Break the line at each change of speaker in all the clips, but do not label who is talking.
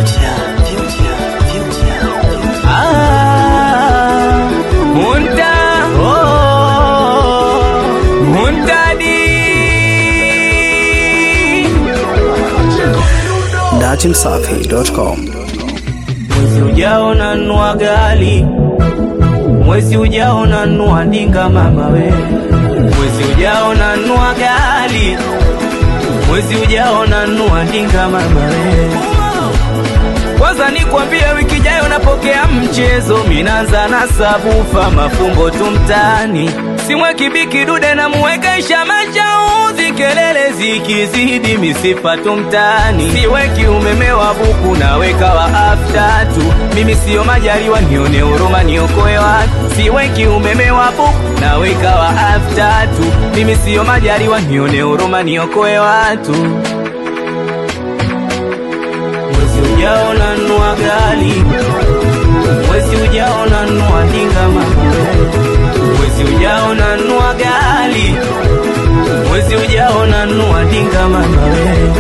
Ah, Munta, oh, Muntadi.
datimsafi.com.
Mwezi ujao nanua gali, mwezi ujao nanua dinga mama we, mwezi ujao nanua gali, mwezi ujao nanua dinga mama we. Kwanza nikwambie, wiki ijayo napokea mchezo, minaanza na sabufa, mafumbo tu mtaani, simweki biki dude na muwekesha mashauzi, kelele zikizidi misifa tu mtaani, siweki umeme wa buku naweka wa afta tu, mimi siyo majaliwa, nione huruma niokoe watu, siweki umeme wa buku naweka wa afta tu, mimi siyo majaliwa, nione huruma niokoe watu mwezi ujao nanua gali, mwezi ujao nanua dinga mama, mwezi ujao nanua gali, mwezi ujao nanua dinga mama we.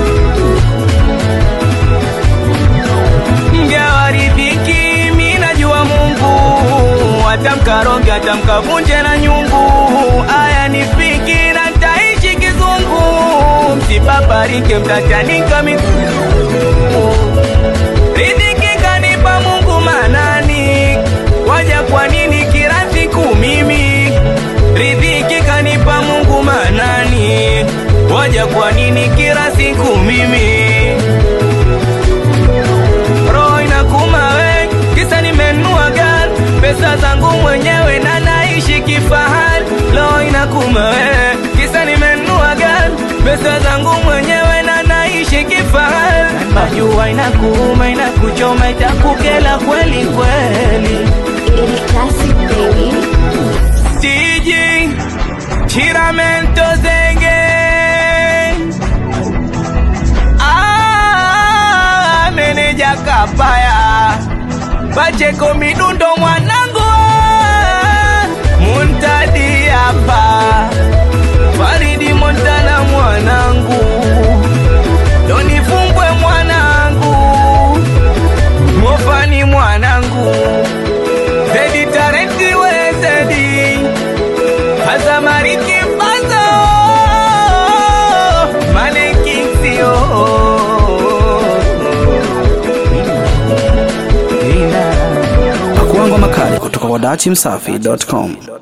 Mgawa riziki, mi najua Mungu atamkaronge atamkavunje na nyungu, aya nifiki na ntaishi kizungu, msipaparike mtachanika miguu Riziki kanipa Mungu manani, waja kwa nini kila siku mimi? Riziki kanipa Mungu manani, waja kwa nini kila siku mimi? Roho inakuma we, kisa nimenunua gari, pesa zangu mwenyewe na naishi kifahari. Roho inakuma we, kisa nimenunua gari, pesa zangu mwenyewe na naishi kifahari. Najua inakuuma, inakuchoma, itakukela kweli kweli.
Il classic baby.
Tiji Chiramento Zenge Ah, meneja Kapaya Pacheko midundo mwanangu ah, Muntadi hapa Faridi Montana mwanangu Doni Fumbwe mwanangu Mofani mwanangu Zedi Tarenti we Zedi Azamariki Mbazo Mane Kingsio
Pakuangwa makali kutoka kwa datimsafi.com.